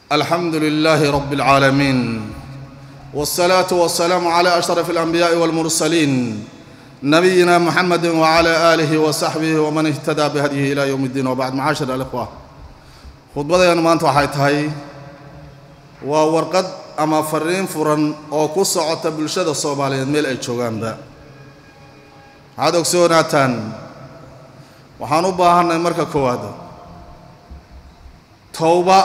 alxamdu lilaahi rab اlcaalamiin wالsalaaةu waالsalaamu clى ashraf اlanbiyaaءi wاlmursaliin nabiyina muxamedi wclى aalihi wasaxbihi wman ihtadaa bihadyihi ila ywm اddiin wbacd macaashir alikhwa khudbadeenu maanta waxay tahay waa warqad ama fariin furan oo ku socota bulshada soomaaliyeed meel ay joogaanba waxaad ogsoonaataan waxaan u baahanay marka koowaad towba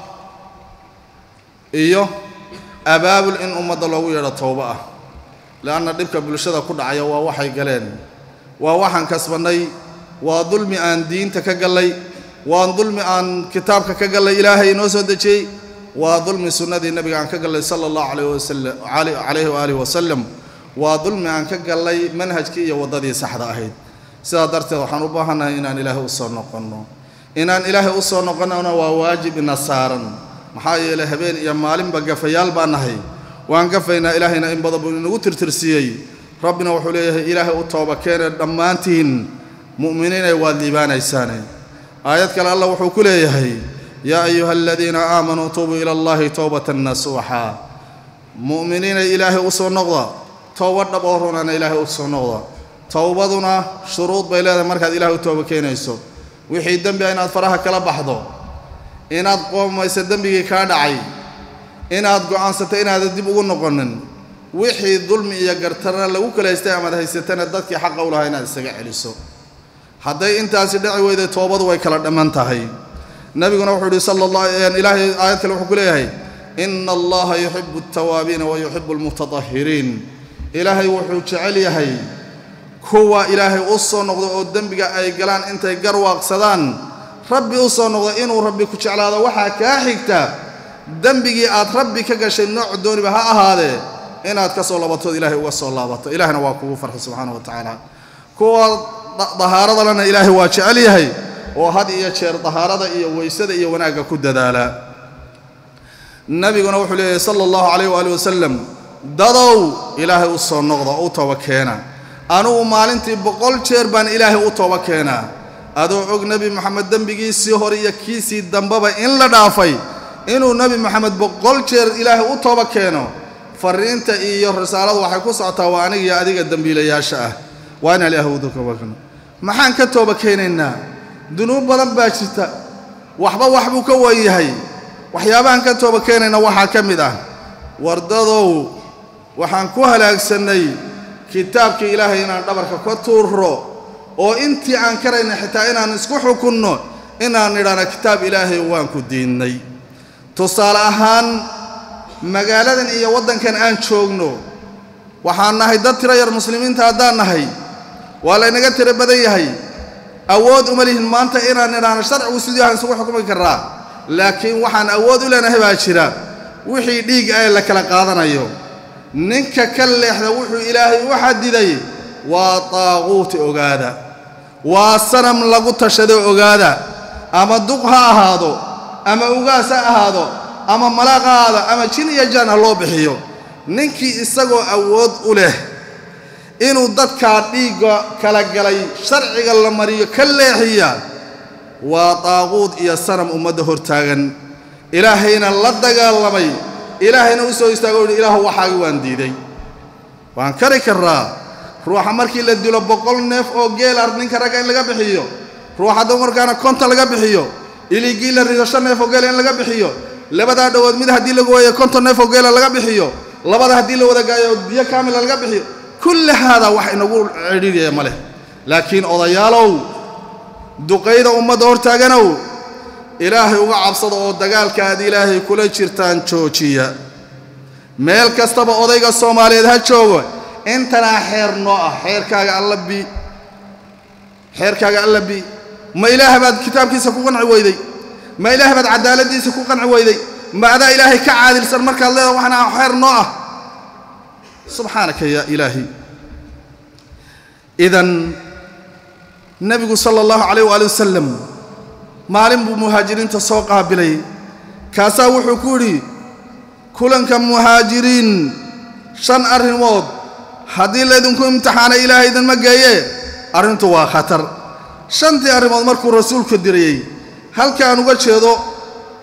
iyo abaabul in ummadda loogu yeedho towba ah leanna dhibka bulshada ku dhacaya waa waxay galeen waa waxaan kasbannay waa dulmi aan diinta ka gallay waa dulmi aan kitaabka ka gallay ilaahay inoo soo dejiyey waa dulmi sunnadii nebiga aan ka gallay sala allahu alayh wasalam calayhi waaalih wasalam waa dulmi aan ka gallay manhajkii iyo waddadii saxda ahayd sidaa darteed waxaan u baahannahay inaan ilaahay u soo noqonno inaan ilaahay u soo noqonnona waa waajib ina saaran maxaa yeelay habeen iyo maalinba gafayaal baan nahay waan gafaynaa ilaahayna in badan buu inagu tirtirsiiyey rabbina wuxuu leeyahay ilaahay u tooba keene dhammaantiin mu'miniinay waad liibaanaysaane aayad kale allah wuxuu ku leeyahay yaa ayuha aladiina aamanuu tuubuu ila allahi towbatan nasuuxa mu'miniinay ilaahay u soo noqda towba dhab oo runana ilaahay u soo noqda towbaduna shuruud bay leedahay markaad ilaahay u tooba keenayso wixii dembi a inaad faraha kala baxdo inaad qoomayso dembigii kaa dhacay inaad go'aansato inaadan dib ugu noqonin wixii dulmi iyo gartarna lagu kala haystay amaad haysatana dadkii xaqa u lahaa inaad isaga celiso hadday intaasi dhaci weyday toobadu way kala dhamman tahay nebiguna wuxuu yidhi sala allah ilaahay aayad kale wuxuu ku leeyahay ina allaha yuxibu altawaabiina wa yuxibu almutatahhiriin ilaahay wuxuu jecel yahay kuwa ilaahay u soo noqdo oo dembiga ay galaan intay garwaaqsadaan rabbi u soo noqdo inuu rabbi ku jeclaado waxaa kaa xigta dembigii aad rabbi ka gashay nooc dooniba ha ahaadee inaad ka soo labatood ilaahay uga soo laabato ilaahna waa kugu farxi subxaana wa tacaala kuwa dahaaradalena ilaahay waa jecel yahay oo had iyo jeer dahaarada iyo weysada iyo wanaagga ku dadaala nebiguna wuxuu leeyahay sala allahu calayh waali wasalam dadow ilaahay u soo noqda oo u tooba keena anugu maalintii boqol jeer baan ilaahay u tooba keenaa adoo og nebi moxamed dembigiisii hore iyo kiisii dambeba in la dhaafay inuu nebi moxamed boqol jeer ilaahay u tooba keeno fariinta iyo risaaladu waxay ku socotaa waa aniga iyo adiga dembiilayaasha ah waa inaan ilaahay udu tooba keeno maxaan ka tooba keenaynaa dunuub badan baa jirta waxba waxbuu ka wan yahay waxyaabahaan ka tooba keenayna waxaa ka mid ah wardadow waxaan ku halaagsannay kitaabkii ilaahay inaan dhabarka ka tuuro oo intii aan karayna xitaa inaan isku xukunno inaan nidhaana kitaab ilaahay waan ku diinnay tusaale ahaan magaaladan iyo waddankan aan joogno waxaan nahay dad tiro yar muslimiinta haddaan nahay waa laynaga tiro badan yahay awood uma lihin maanta inaan nidhaano sharcigu sidii aan isugu xukmi karraa laakiin waxaan awood u leenahay baa jira wixii dhiig ee la kala qaadanayo ninka ka leexda wuxuu ilaahay u xadiday waa taaquuti ogaada waa sanam lagu tashado ogaada ama duq ha ahaado ama ugaas ha ahaado ama malaaq ha ahaado ama jin iyo jaan ha loo bixiyo ninkii isagoo awood u leh inuu dadkaa dhiigga kala galay sharciga la mariyo ka leexiya waa taaquud iyo sanam ummadda hortaagan ilaahayna la dagaalamay ilaahayna u soo istaago uhi ilaahu waxaagi waan diiday waan kari karraa ruuxa markii la dilo boqol neef oo geelar ninka ragga in laga bixiyo ruuxa dumarkaana konton laga bixiyo iligii la rido shan neef oo geela in laga bixiyo labadaa dhowood mid haddii lagu waayo konton neef oo geela laga bixiyo labada haddii la wada gaayo biyo kaamila laga bixiyo kulli haadaa wax inagu cidhiidhaya ma leh laakiin odayaalow duqayda ummadda hortaaganow ilaahay uga cabsada oo dagaalka aad ilaahay kula jirtaan joojiya meel kastaba odayga soomaaliyeed ha joogo intanaa xeer noo ah xeerkaaga alla bi xeerkaaga alla bi ma ilaahay baad kitaabkiisa ku qanci weyday ma ilaahay baad cadaaladdiisa ku qanci weyday ma adaa ilaahay ka caadilsan markaad leedaha waxna xeer noo ah subxaanaka yaa ilaahi idan nebigu sala allahu calayh waali wasalam maalin buu muhaajiriinta soo qaabilay kaasaa wuxuu ku yidhi kulanka muhaajiriin shan arrimood haddii laydinku imtixaana ilaahay idinma geeye arrintu waa khatar shantii arrimood markuu rasuulku dirayey halkaan uga jeedo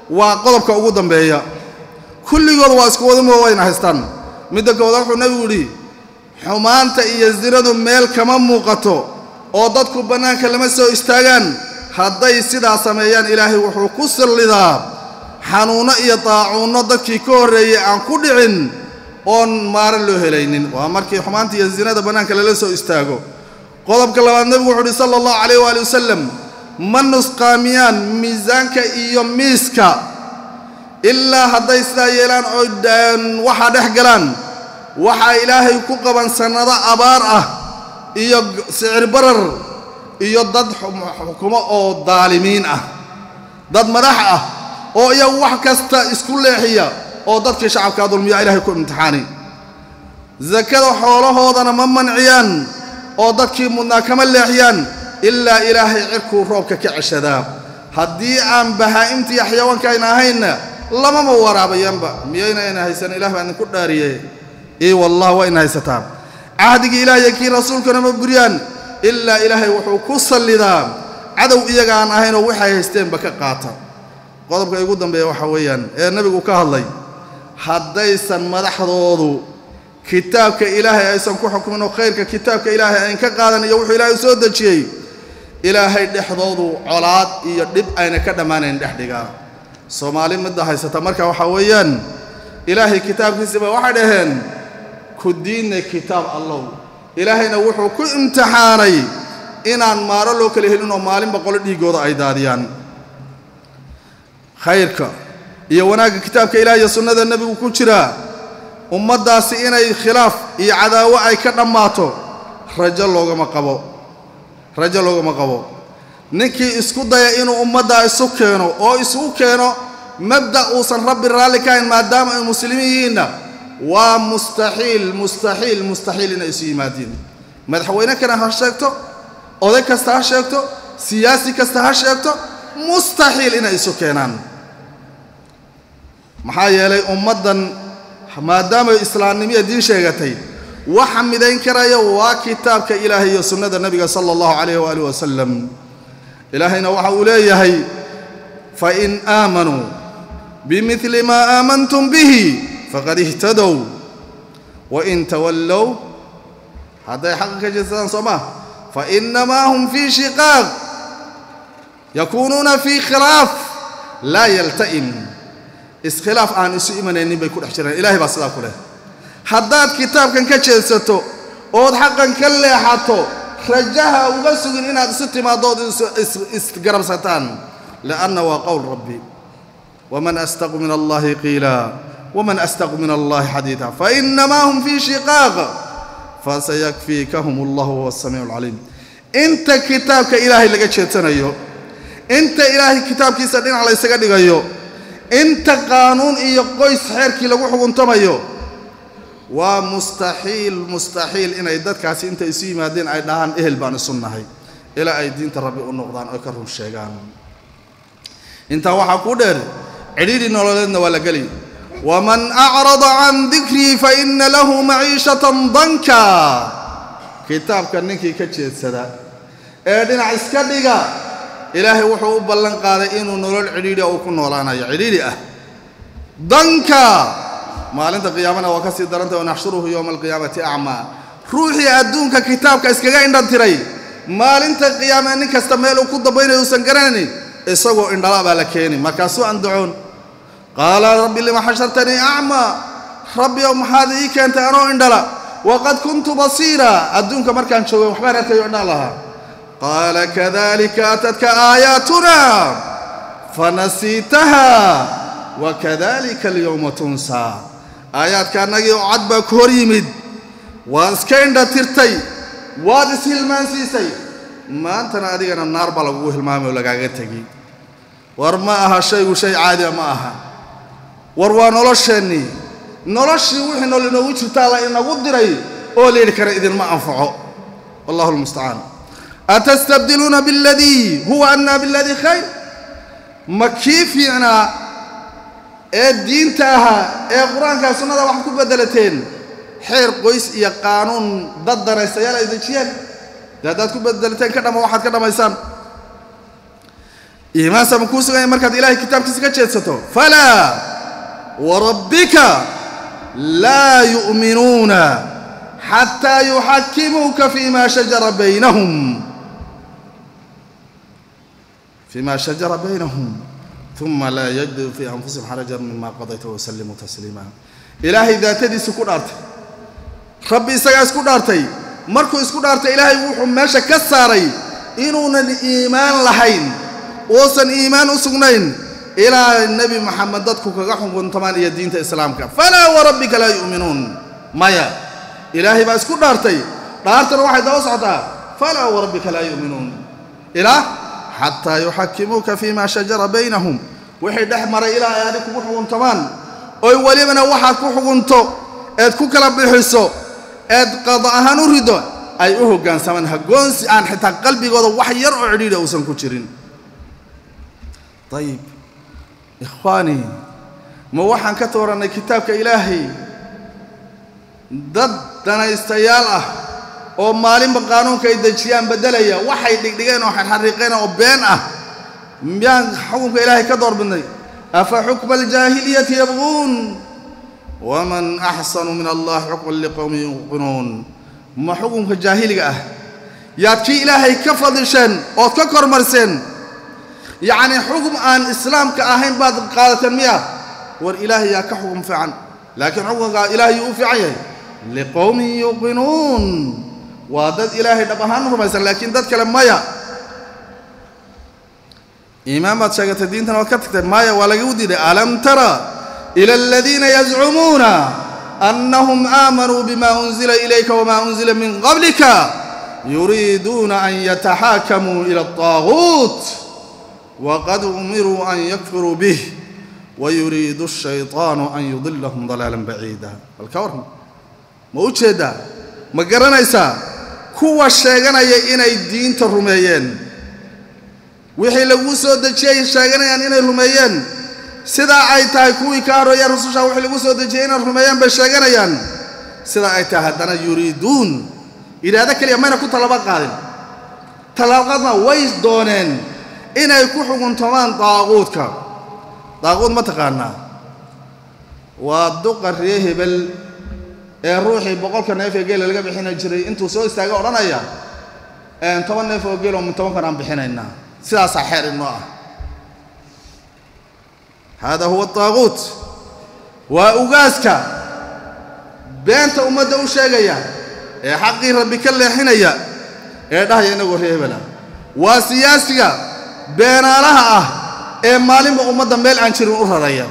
waa qodobka ugu dambeeya kulligood waa isku wadamo wayna haystaan midda kooda wuxuu nebigu yidhi xumaanta iyo zinadu meel kama muuqato oo dadku bannaanka lama soo istaagaan hadday sidaa sameeyaan ilaahay wuxuu ku sallidaa xanuunno iyo daacuunno dadkii ka horreeyey aan ku dhicin oon maaran loo helaynin waa markii xumaanta iyo zinada bannaanka lala soo istaago qodobka labaad nebigu wuxuu uhi sala allahu calayh waali wasalam ma nusqaamiyaan miisaanka iyo miiska ilaa hadday sidaa yeelaan oo waxaa dhex galaan waxaa ilaahay ku qaban sannado abaar ah iyo sicir barar iyo dad xukumo oo daalimiin ah dad madax ah oo iyagu wax kasta isku leexiya oo dadkii shacabkaa dulmiya ilaahay ku imtixaani sakada xoolahoodana ma manciyaan oo dadkii mudnaa kama leexiyaan ilaa ilaahay cirkuu roobka ka ceshadaa haddii aan bahaa'imtii xayawaankaayna ahaynna lamama waraabayaanba miyayna ayna haysan ilah baa idinku dhaariye ii wallah waa ina haysataa cahdigii ilaah iyo kii rasuulkana ma buryaan ilaa ilaahay wuxuu ku sallidaa cadow iyaga aan ahaynoo waxay haysteenba ka qaata qodobka igu dambeeya waxaa weeyaan ee nebigu ka hadlay haddaysan madaxdoodu kitaabka ilaahay aysan ku xukmin oo khayrka kitaabka ilaahay ayn ka qaadan iyo wuxuu ilaahay soo dejiyey ilaahay dhexdoodu colaad iyo dhib ayna ka dhammaanayn dhex dhigaa soomaali midda haysata marka waxaa weeyaan ilaahay kitaabkiisiba waxay dhaheen ku diinna kitaab allow ilaahayna wuxuu ku imtixaanay inaan maaro loo kala helin oo maalinba qolo dhiiggooda ay daadiyaan khayrka iyo wanaagga kitaabka ilaah iyo sunnada nebigu ku jiraa ummaddaasi inay khilaaf iyo cadaawo ay ka dhammaato rajo loogama qabo rajo loogama qabo ninkii isku daya inuu ummaddaa isu keeno oo isugu keeno mabda' uusan rabbi raalli ka hayn maadaama ay muslimiin yihiinna waa mustaxiil mustaxiil mustaxiil inay isu yimaadiin madaxweyne kana ha sheegto oday kasta ha sheegto siyaasi kasta ha sheegto mustaxiil inay isu keenaan maxaa yeelay ummaddan maadaamay islaamnimiya diin sheegatay waxa midayn karaya waa kitaabka ilaahay iyo sunnada nebiga sala allahu calayh waaalih wasalam ilaahayna waxa uu leeyahay fain aamanuu bimidli maa aamantum bihi faqad ihtadow wain tawallow hadday xaqa ka jeedsadaan soo maa fainamaa hum fii shiqaaq yakuunuuna fii khilaaf laa yalta'im iskhilaaf aan isu imanaynin bay ku dhex jiraan ilahay baa sidaa ku leh haddaad kitaabkan ka jeedsato ood xaqan ka leexato rajaha uga sugin inaad isu timaaddo ood isgarabsataan lianna waa qowl rabbi waman astaqu min allahi qiila waman astaqu min allahi xadiida fainamaa hum fii shiqaaq fasayakfiikahum allahu huwa asamiicu alcaliim inta kitaabka ilaahay laga jeedsanayo inta ilaahay kitaabkiisa dhinac la ysaga dhigayo inta qaanuun iyo qoys xeerkii lagu xuguntamayo waa mustaxiil mustaxiil inay dadkaasi intay isu yimaadeen ay dhahaan ehel baan isu nahay ilaa ay diinta rabbi u noqdaan oo ka run sheegaan intaa waxaa ku dheer cidhiidhi nololeedna waa la geli waman acrada can dikrii fa ina lahu maciishatan danka kitaabka ninkii ka jeedsada ee dhinac iska dhiga ilaahay wuxuu u ballan qaaday inuu nolol cidhiidhi uu ku noolaanayo cidhiidhi ah danka maalinta qiyaamana waa ka sii darantay wanaxshuruhu yowma alqiyaamati acmaa ruuxii adduunka kitaabka iskaga indhan tiray maalinta qiyaame nin kasta meel uu ku dambaynayo uusan garanaynin isagoo indhala baa la keeni markaasuu andacoon qaala rabbi lima xashartanii acmaa rabbi ow maxaad ii keentay anoo indhala waqad kuntu basiira adduunka markaan joogay waxbaan arkayo indhaan lahaa qaala kadalika atadka aayaatuna fanasiitaha wakadalika alyowma tunsaa aayaadka annagii oo cad baa ku hor yimid waad iska indha tirtay waad ishilmaansiisay maantana adigana naar baa lagugu hilmaamay oo lagaaga tegi war ma aha shaygu shay caadiya ma aha war waa nolosheennii noloshii wixii nool inoogu jirtaa la inagu diray oo layidhi kara idinma anfaco wallahu lmustacaan atastabdiluuna biاladii huwa adnaa biاladii khayr ma kii fiicnaa ee diinta ahaa ee qur-aankaa sunnada waxaad ku beddelateen xeer qoys iyo qaanuun dad danaystayaal ay dejiyeen dee haddaad ku beddelateen ka dhama waxaad ka dhammaysaan iimaansa ma kuu suganya markaad ilaahay kitaabkiisa ka jeedsato falaa warabbika laa yu'minuuna xataa yuxakimuuka fima shajara baynahum fima shajara baynahum uma laa yajiduu fii anfusihim xarajan mima qadayta wasallimuu tasliima ilaahay daatadiisu ku dhaartay rabbi isagaa isku dhaartay markuu isku dhaartay ilaahay wuxuu meesha ka saaray inuunan iimaan lahayn uusan iimaan u sugnayn ilaa nebi maxamed dadku kaga xukuntamaan iyo diinta islaamka falaa warabbika laa yu'minuun maya ilaahay baa isku dhaartay dhaartana waxay daba socotaa falaa warabbika laa yu'minuun ilaa xataa yuxakimuuka fima shajara baynahum wixii dhex maray ilaa ay adig kugu xukuntamaan oy welibana waxaad ku xukunto eed ku kala bixiso eed qado ahaan u riddo ay u hoggaansamaan hagoonsi aan xitaa qalbigooda wax yar oo cidhiidha uusan ku jirin ayib ikhwaanii ma waxaan ka toorannay kitaabka ilaahay dad danaystayaal ah oo maalinba qaanuunka ay dejiyaan beddelaya waxay dhigdhigeen oo xarxariiqeen oo been ah miyaan xukunka ilaahay ka door bidnay afa xukma aljaahiliyati yabquun waman axsanu min allahi xukman liqowmin yuqinuun ma xukunka jaahiliga ah yaad kii ilaahay ka fadisheen ood ka kormarseen yacnii xukum aan islaamka ahayn baad qaadateen miya war ilaahay yaa ka xukum fiican laakiin xukunka ilaahay yuu u fiican yahay liqowmin yuqinuun waa dad ilaahay dhab ahaan rumaysan laakiin dad kale maya iimaan baad sheegatay diintana waad ka tagtay maya waa lagu diiday alam tara ila aladiina yazcumuuna annahum aamanuu bima unzila ilayka wama unzila min qablika yuriiduuna an yataxaakamuu ila alطaaguut waqad umiruu an yakfiruu bih wayuriidu الshayطaanu an yudilahum dalaalan baciida balka warran ma u jeeddaa ma garanaysaa kuwa sheeganaya inay diinta rumeeyeen wixii laguu soo dejiyey sheeganayaan inay rumeeyeen sidaa ay tahay kuwii ka horreeyeen rususha wixii lagu soo dejiyey inay rumeeyeen bay sheeganayaan sidaa ay tahay haddana yuriiduun idhaahdo keliya mayna ku tallaabo qaadin tallaabqaadna way dooneen inay ku xuguntamaan daaquudka daaquud ma taqaanaa waa duqa ree hebel ee ruuxii boqolka neef ee geela laga bixina jiray intuu soo istaaga odhanaya toban neef oo geeloo min tobankan aan bixinaynaa sidaasaa xeer inoo ah hada huwa daaquut waa ugaaska beenta ummadda u sheegaya ee xaqii rabbi ka leexinaya ee dhahaya inagoo ree hebela waa siyaasiga beenaalaha ah ee maalinba ummadda meel aan jirin u raraya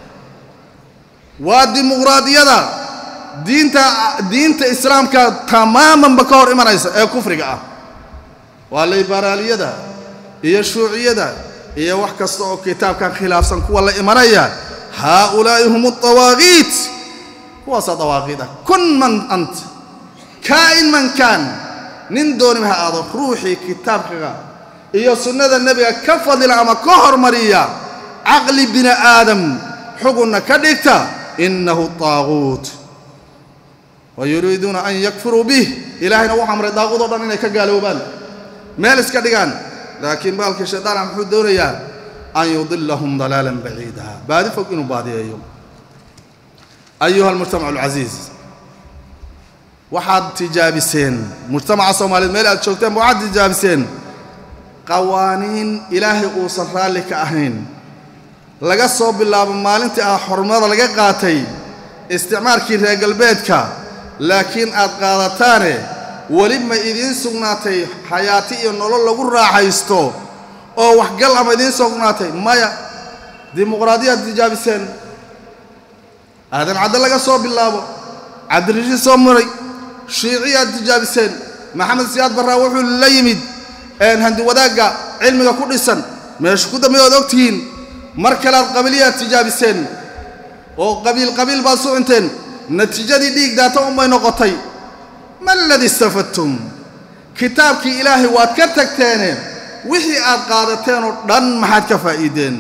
waa dimuqraadiyada diinta diinta islaamka tamaamanba ka hor imanaysa ee kufriga ah waa liberaaliyada iyo shuuciyada iyo wax kasta oo kitaabkan khilaafsan kuwa la imanaya haaulaa'i hum adawaaqiit kuwaasaa dawaaqiid ah kun man ant kaa'in man kaan nin dooniba ha aado ruuxii kitaabkaga iyo sunnada nebiga ka fadila ama ka hormariya caqli bini aadam xugunna ka dhigta innahu daaquut wa yuriiduuna an yakfuruu bih ilaahayna wuxu amray daaquud o dhan inay ka gaaloobaan meel iska dhigaan laakiin baalkii shaydaana muxuu doonayaa an yudilahum dalaalan baciida baadi fog inuu baadiyeeyo ayuha almujtamac alcasiiz waxaad tijaabiseen mujtamaca soomaaliyeed meel aad joogteenba waxaad tijaabiseen qawaaniin ilaahay uusan raalli ka ahayn laga soo bilaabo maalintii ah xornimada laga qaatay isticmaalkii reer galbeedka laakiin aad qaadataane weli ma idiin sugnaatay xayaati iyo nolol lagu raaxaysto oo waxgal ama idiin sugnaatay maya dimuqraadiyaad tijaabiseen aadan cadde laga soo bilaabo cabdirashiid soo maray shiiciyaad tijaabiseen maxamed siyaad barraa wuxuu la yimid handi wadaagga cilmiga ku dhisan meesha ku dambeey oad ogtihiin mar kalead qabiliyaad tijaabiseen oo qabiil qabiil baad sucinteen natiijadii dhiig daata unbay noqotay ma aladii istafadtum kitaabkii ilaahay waad ka tagteene wixii aad qaadateen oo dhan maxaad ka faa'iideen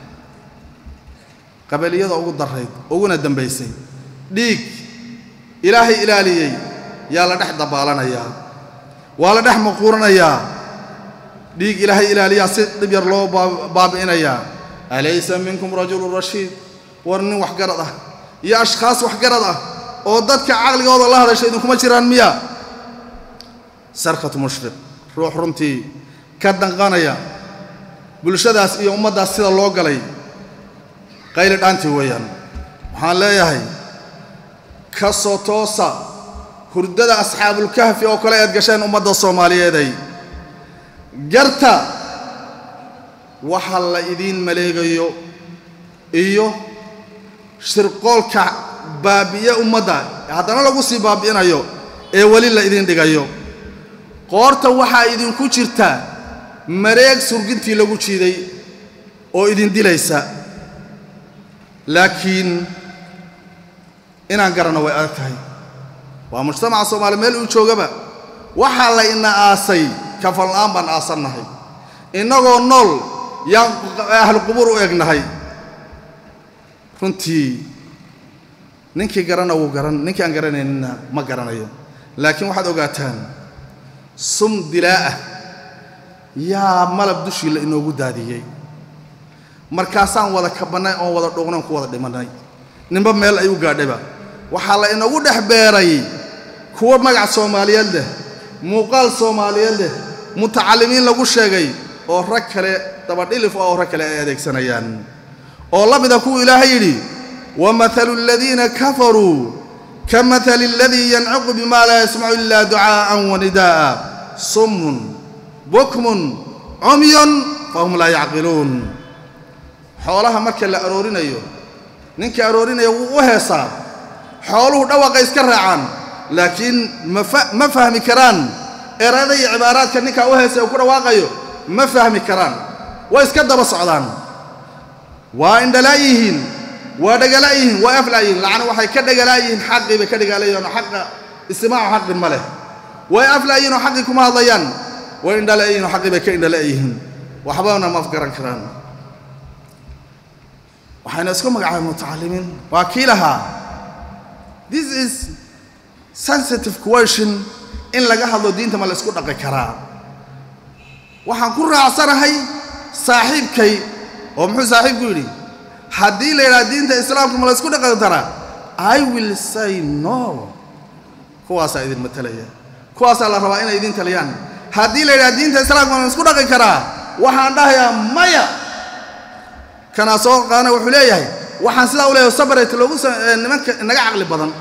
qabiliyada ugu darayd uguna dambaysay dhiig ilaahay ilaaliyey yaa la dhex dabaalanayaa waa la dhex maquuranayaa dhiig ilaahay ilaaliyaa si dhib yar loo baabi'inayaa alaysa minkum rajulun rashiid war nin waxgarad ah iyo ashkhaas waxgarad ah oo dadka caqligooda la hadasha idinkuma jiraan miya sarkat mushfiq ruux runtii ka danqanaya bulshadaas iyo ummaddaas sida loo galay qayli dhaantii weeyaan waxaan leeyahay ka soo toosa hurdada asxaabulkahfi oo kale aad gasheen ummadda soomaaliyeeday garta waxa la idiin maleegayo iyo shirqoolka baabi'iye ummadda haddana lagu sii baabi'inayo ee weli la idiin dhigayo qoorta waxaa idinku jirta mareeg surgintii lagu jiiday oo idin dilaysa laakiin inaan garanno way adag tahay waa mujtamaca soomaaliya meel uu joogaba waxaa la ina aasay kafala'aan baan aasannahay innagoo nool yaan ahlu qubuur u egnahay runtii ninkii garana wuu garan ninkii aan garanaynina ma garanayo laakiin waxaad ogaataan sum dilaa'ah yaa malab dushii la inoogu daadiyey markaasaan wada kabannay oon wada dhuuqnayn ku wada dhimannay ninba meel ay u gaadhayba waxaa la inagu dhex beeray kuwa magac soomaaliyeed leh muuqaal soomaaliyeed leh mutacallimiin lagu sheegay oo rag kale dabadhilif oo rag kale ay adeegsanayaan oo la mida kuwuu ilaahay yidhi wamahalu aladiina kafaruu ka mahali aladii yancuqu bima laa yasmacu ila ducaa'an wanidaa'a summun bukmun cumyun fahum laa yacqiluun xoolaha marka la aroorinayo ninka aroorinaya wuu u heesaa xooluhu dhawaqa iska raacaan laakiin ma fahmi karaan erada iyo cibaaraadka ninkaa u heesay uu ku dhawaaqayo ma fahmi karaan way iska daba socdaan waa indhalaa yihiin waa dhagalaa yihiin waa aflaa yihiin lacna waxay ka dhagalaa yihiin xaqii bay ka dhagaalayihin oo xaqa istimaacu xaqin ma leh way aflaa yihiin oo xaqii kuma hadlayaan way indhala yihiin oo xaqii bay ka indhala yihiin waxbana ma afgaran karaan waxayna isku magacaabeen mutacallimiin waa kii lahaa this is sensitive question in laga hadlo diinta ma la isku dhaqi karaa waxaan ku raacsanahay saaxiibkay oo muxuu saaxiibku yidhi haddii la yidhaha diinta islaamka ma la isku dhaqi karaa i will say no kuwaasaa idin matalaya kuwaasaa la rabaa inay idin taliyaan haddii la yidhaha diinta islaamka ma la isku dhaqi karaa waxaan dhahayaa maya kanaa soo qaana wuxuu leeyahay waxaan sidaa u leeyahay sabaret loogu nimanka inaga caqli badan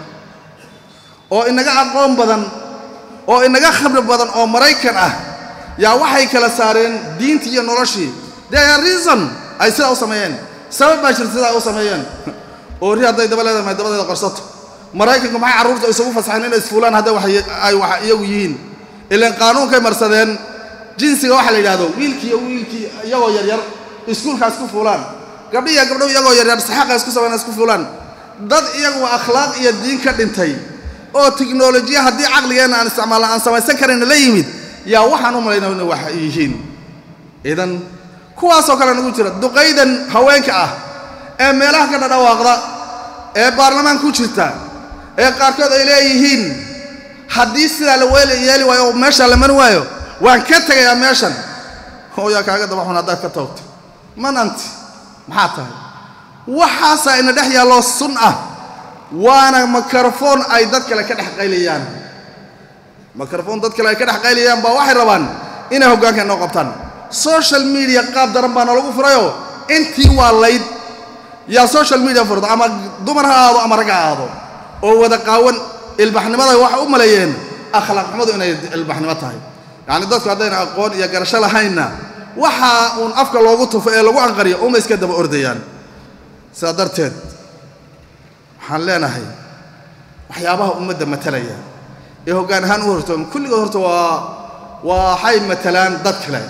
oo inaga aqoon badan oo inaga khabri badan oo maraykan ah yaa waxay kala saareen diintii iyo noloshii there reason ay sidaa u sameeyeen sabab baa jirta sidaa u sameeyeen oo ri hadday daba leedahay may dabadeeda qarsato maraykanku maxay carruurta isugu fasaxeen inay isfuulaan hadday ay wax iyagu yihiin ilaan qaanuunkay marsadeen jinsiga waxa la yidhahdo wiilkii iyo wiilkii iyagoo yaryar iskuulkaas ku fuulaan gabdhi iyo gabdhow iyagoo yaryar saxaaqa isku samayna isku fuulaan dad iyagu akhlaaq iyo diin ka dhintay oo tiknolojiya haddii caqligeenna aan isticmaalna aan samaysan karayna la yimid yaa waxaan u malaynaa inay wax yihiin idan kuwaasoo kale nagu jira duqaydan haweenka ah ee meelaha ka dhadhawaaqda ee baarlamaan ku jirta ee qaarkood ay leeyihiin haddii sidaa la weel yeeli waayo oo meeshaa la mari waayo waan ka tegayaa meeshan oo yaa kaaga dabaxun haddaad ka toogto man anti maxaa tahay waxaasaa ina dhex yaalloo sun ah waana mikrofon ay dad kale ka dhex qaylayaan mikrofon dad kale ay ka dhex qaylayaan baa waxay rabaan inay hoggaanka inoo qabtaan social media qaab daran baa noolagu furayoo intii waa layd yaa social media furda ama dumar ha aado ama rag ha aado oo wada qaawan ilbaxnimada waxay u maleeyeen akhlaaq xumadu inay ilbaxnimo tahay yacni dadku haddayna aqoon iyo garasho lahaynna waxa uun afka loogu tufo ee lagu anqariyo uma iska daba ordayaan sidaa darteed waxaan leenahay waxyaabaha ummadda matalaya ee hoggaan ahaan u horto kulligood horta waa waxay matalaan dad kale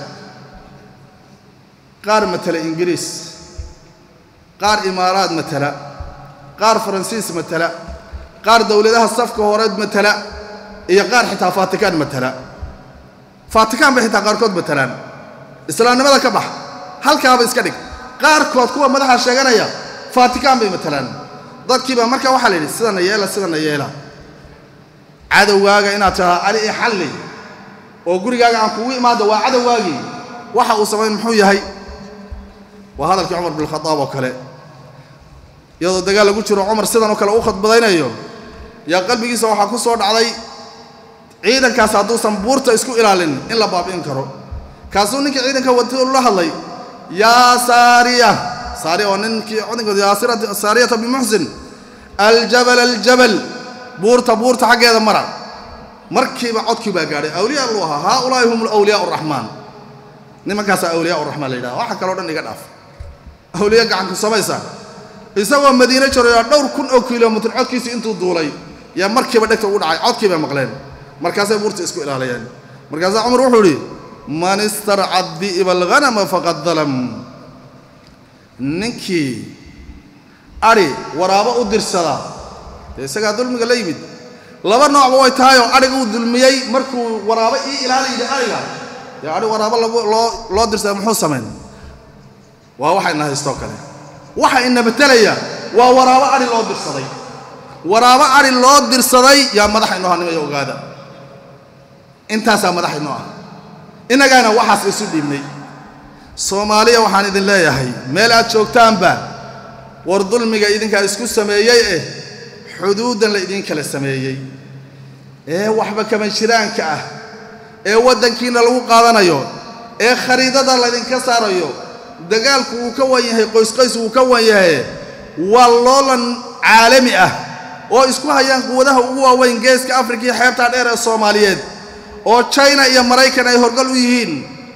qaar matala ingiriis qaar imaaraad matala qaar faransiis matala qaar dowladaha safka horeed matala iyo qaar xitaa faatikaan matala faatikaan bay xitaa qaarkood matalaan islaamnimada ka bax halkaaba iska dhig qaarkood kuwa madaxa sheeganaya faatikaan bay matalaan dadkiiba marka waxaa la yidhi sidana yeela sidana yeela cadowgaaga inaad tidhahdo ali i xalli oo gurigaaga aan kugu imaado waa cadowgaagii waxa uu samayn muxuu yahay waa hadalkii cumar bin khadaab oo kale iyadoo dagaal lagu jiro cumar sidan oo kale u khadbadaynayo yaa qalbigiisa waxaa ku soo dhacday ciidankaas hadduusan buurta isku ilaalin in la baabi'in karo kaasuu ninkii ciidanka wati la hadlay yaa saariya saariya waa ninkii ciidankooda yaa saariyata bimuxsin aljabal aljabal buurta buurta xaggeeda mara markiiba codkii baa gaadhay awliya alluu ahaa haa ulaahi hum awliyaa raxmaan nimankaasaa awliyaa raxmaan la yidhaha waxa kaloo dhan iga dhaaf awliya gacanku samaysa isagoo madiine jarayo dhowr kun oo kilomitr codkiisii intuu duulay yaa markiiba dhegta ugu dhacay codkii bay maqleen markaasay buurta isku ilaalayeen markaasaa cumar wuxuu idhi man istarca di'ba alghanama faqad dalam ninkii adhi waraabo u dirsada dee isagaa dulmiga la yimid laba noocba way tahay oo adhiga uu dulmiyey markuu waraabo ii ilaala yidhi adhiga dee adhi waraabo loo loo dirsada muxuu samayn waa waxa ina haystoo kale waxa ina betelaya waa waraabo adhi loo dirsaday waraabo adhi loo dirsaday yaa madaxa inoo hanimaya ogaada intaasaa madaxa inoo ah innagaana waxaas isu dhiibnay soomaaliya waxaan idin leeyahay meel aad joogtaanba war dulmiga idinkaa isku sameeyey eh xuduuddan la idin kala sameeyey ee waxba kama jiraanka ah ee waddankiina lagu qaadanayo ee khariidada laydinka saarayo dagaalku uu ka wan yahay qoysqoys uu ka wan yahay waa loolan caalami ah oo isku hayaan quwadaha ugu waaweyn geeska afrika iyo xeebtaa dheer ee soomaaliyeed oo china iyo maraykan ay horgal u yihiin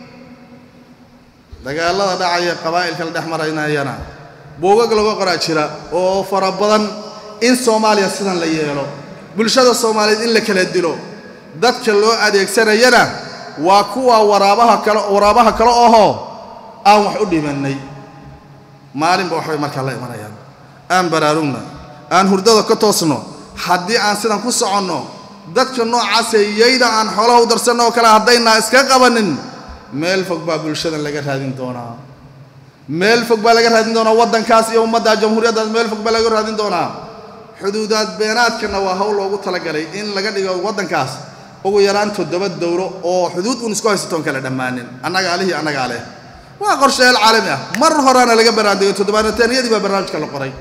dagaallada dhacaya qabaa'ilka la dhex maraynayana buugag laga qoraa jira oo fara badan in soomaaliya sidan la yeelo bulshada soomaaliyeed in la kala dilo dadka loo adeegsanayana waa kuwa waraabaha kale waraabaha kale ohoo aan wax u dhimannay maalinba waxbay markaa la imanayaan aan baraarugna aan hurdada ka toosno haddii aan sidan ku soconno dadka noocaasee yayda aan xoolaha u darsanno oo kale haddaynaa iska qabanin meel fog baa bulshadan laga raadin doonaa meel fog baa laga raadin doonaa waddankaas iyo ummadda jamhuuriyaddaas meel fog baa laga raadin doonaa xuduudaad beenaadkana waa hawl loogu talagalay in laga dhigo waddankaas ugu yaraan toddoba dowlo oo xuduud uun isku haysatoon kale dhammaanin annaga alihii annagaa leh waa qorsheel caalami ah mar horaana laga banaandigay toddobaanataniyadii baa barnaamijka la qoray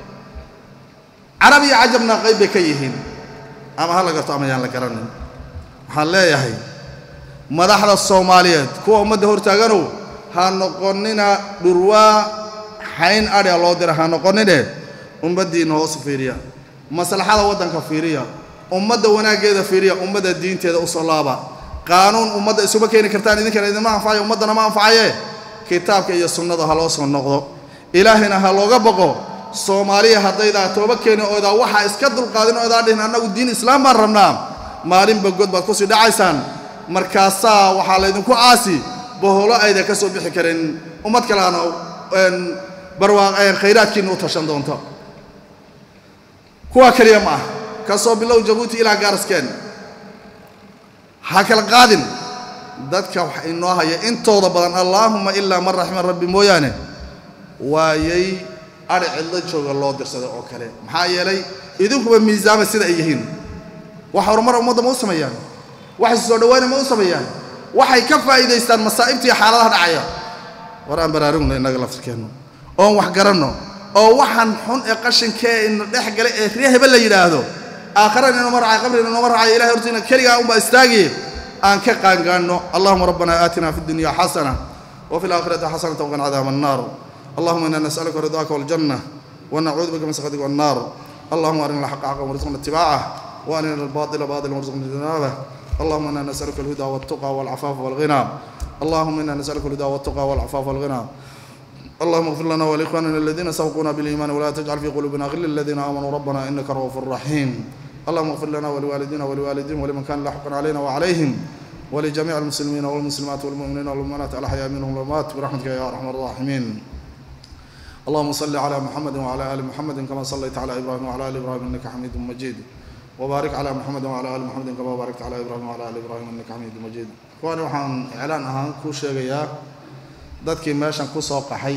carab iyo cajabna qayb bay ka yihiin ama ha la garto ama yaan la garanin waxaan leeyahay madaxda soomaaliyeed kuwa ummadda hortaaganow ha noqonina dhurwaa xayn adhia loo dira ha noqonine ummaddiinna hoosu fiiriya maslaxada waddanka fiiriya ummadda wanaaggeeda fiiriya ummadda diinteeda u soo laaba qaanuun ummadda isuma keeni kartaan idinkana idinma anfacayo ummaddana ma anfacaye kitaabka iyo sunnada ha loo soo noqdo ilaahina ha looga boqo soomaaliya haddaydaa tooba keeni oodaa waxaa iska dulqaadin oodaa dhihin annagu diin islaam baan rabnaa maalinba god baad kusii dhacaysaan markaasaa waxaa laydinku caasi boholo ayda ka soo bixi karin ummad kaleana barwaaq khayraadkiinna u tashan doonto kuwaa keliya ma ah ka soo bilow jabuuti ilaa gaaraskeen ha kala qaadin dadka wax inoo haya intooda badan allaahumma ilaa man raxima rabbi mooyaane waayay adhi cidlo jooga loo dirsaday oo kale maxaa yeelay idinkuba miisaama sida ay yihiin wax horumar ummadda ma u sameeyaan wax isu soo dhawaana ma u sameeyaan waxay ka faa'iidaystaan masaa'ibta iyo xaaladaha dhacaya war aan baraarugno innaga laftirkeennu oon wax garanno oo waxaan xun ee qashinkee ina dhex galay ee ree hebe la yidhaahdo aakharana inooma racay qabrina inooma racayo ilahay hortiina keligaa unbaa istaagiye aan ka qaangaanno allahuma rabbana aatina fi dunya xasana وفي الآخرة حسنة وقنا عذاب النار اللهم إنا نسألك رضاك والجنة ونعوذ بك من سخطك والنار اللهم أرنا الحق حقا وارزقنا اتباعه وأرنا الباطل باطلا وارزقنا اجتنابه اللهم إنا نسألك الهدى والتقى والعفاف والغنى اللهم إنا نسألك الهدى والتقى والعفاف والغنى اللهم اغفر لنا ولإخواننا الذين سبقونا بالإيمان ولا تجعل في قلوبنا غلا للذين آمنوا ربنا إنك رؤوف رحيم اللهم اغفر لنا ولوالدينا ولوالدين ولمن كان له حق علينا وعليهم ولجميع المسلمين والمسلمات والمؤمنين والمؤمنات الأحياء منهم والأموات برحمتك يا أرحم الراحمين اللهم صل على محمد وعلى آل محمد كما صليت على إبراهيم وعلى آل إبراهيم إنك حميد مجيد وبارك على محمد وعلى آل محمد كما باركت على إبراهيم وعلى آل إبراهيم إنك حميد مجيد وأنا waxaan إعلان ahaan ku sheegayaa dadkii meeshan ku soo qaxay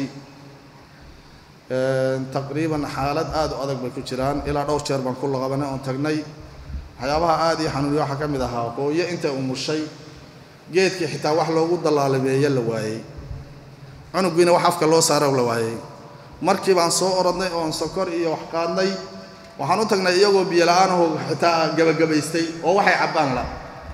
taqriiban xaalad aad u adag bay ku jiraan ilaa dhowr jeer baan ku laqabanay oon tagnay waxyaabaha aad ii xanuuniya waxaa ka mid ahaa hooyo inta umushay geedkii xitaa wax loogu dallaalabeeye la waayey cunugiina wax afka loo saaro la waayey markii baan soo orodnay oon sokor iyo wax qaadnay waxaan u tagnay iyagoo biyo la-aanaho xitaa gabagabaystay oo waxay cabbaan la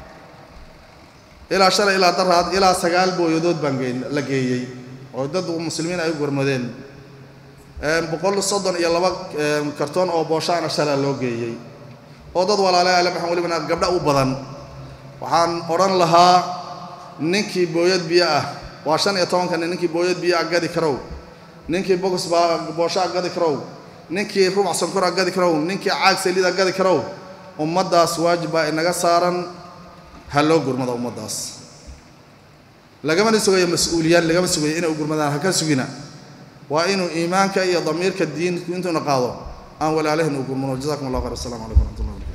ilaa shalay ilaa daraad ilaa sagaal booyadood baan la geeyey oo dad muslimiin ay u gurmadeen boqol soddon iyo laba kartoon oo booshaana shalaa loo geeyey oo dad walaale ale maxaan welibana gabdha u badan waxaan odhan lahaa ninkii booyad biyo ah waa shan iyo tobankani ninkii booyad biyo ah gadi karow ninkii bogus baa boosho a gadi karow ninkii rubac sonkor a gadi karow ninkii caag saliid a gadi karow ummaddaas waajib baa inaga saaran ha loo gurmado ummaddaas lagamana sugayo mas-uuliyaan lagama sugayo inay u gurmadaan ha ka sugina waa inuu iimaanka iyo damiirka diinku intuuna qaado aan walaalahin u gurmano jazakum allah khayr assalamu calaykum waraxmat ullah